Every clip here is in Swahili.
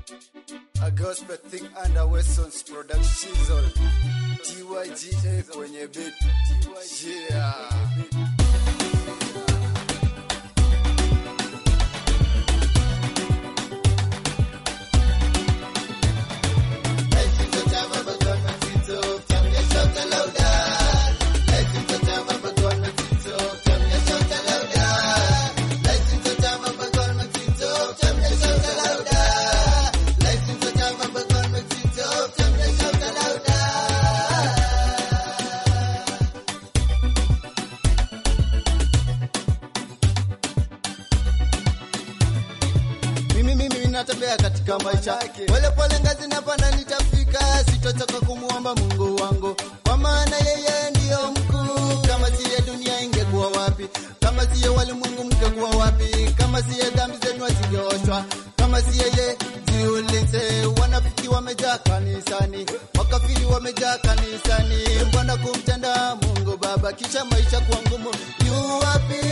A gospel thing under Weston's production zone. TYGA kwenye beat. Yeah. mimi mimi natembea katika maisha pole pole ngazi napanda nitafika sitochoka kumwomba mungu wangu kwa maana yeye ndiyo mkuu kama siye dunia ingekuwa wapi kama siye walimwengu mngekuwa wapi kama siye dhambi zenu azingeoshwa kama siye ye jiulize wanafiki wamejaa kanisani wakafiri wamejaa kanisani mbona kumtenda mungu baba kisha maisha kuwa ngumu yu wapi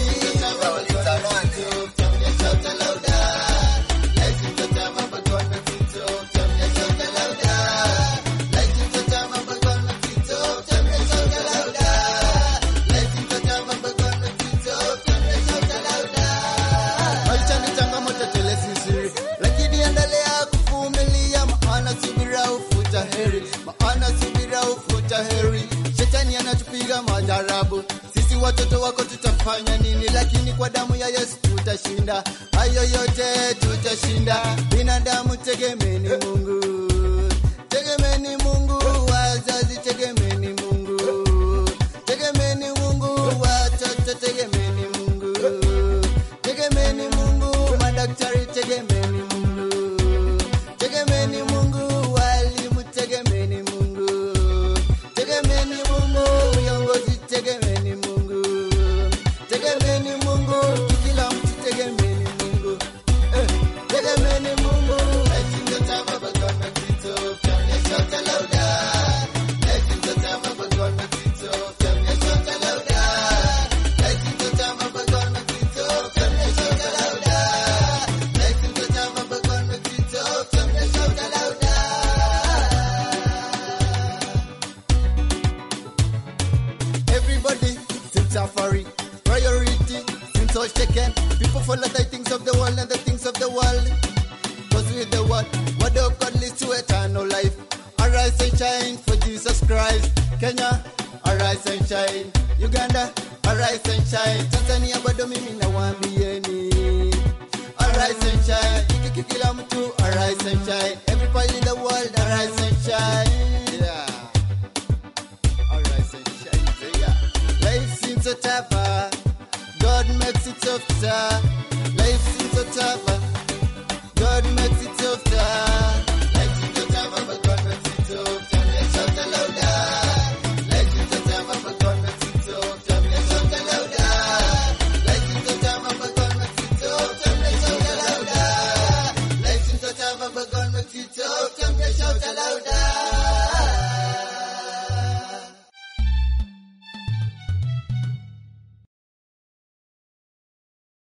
maisha ni changamoto tele sisiri, lakini endelea kuvumilia, maana subira hufuta heri, maana subira hufuta heri. Shetani anatupiga majarabu, sisi watoto wako tutafanya nini? Lakini kwa damu ya Yesu tutashinda, hayo yote tutashinda. Binadamu tegemeni Mungu, tegemeni Mungu, wazazi tegemeni Mungu, tegemeni Mungu, watoto tegemeni Mungu tegemeni Mungu, madaktari tegemeni Mungu, tegemeni Mungu, walimu tegemeni Mungu, tegemeni Mungu, viongozi tegemeni Mungu, tegemeni Mungu, kila mtu tegemeni Mungu, eh, tegemeni Mungu. Everybody seems safari. Priority seems all shaken. People follow the things of the world and the things of the world. Cause with the word, word of God leads to eternal life. Arise and shine for Jesus Christ. Kenya, arise and shine. Uganda, arise and shine. Tanzania bado mimi nawaambieni. Arise and shine. Kiki kila mtu, arise and shine. Everybody in the world, arise and shine. Yeah. Arise and shine. Yeah. Life seems so tough. ah. God makes it softer. Life seems so tough. ah. God makes it softer.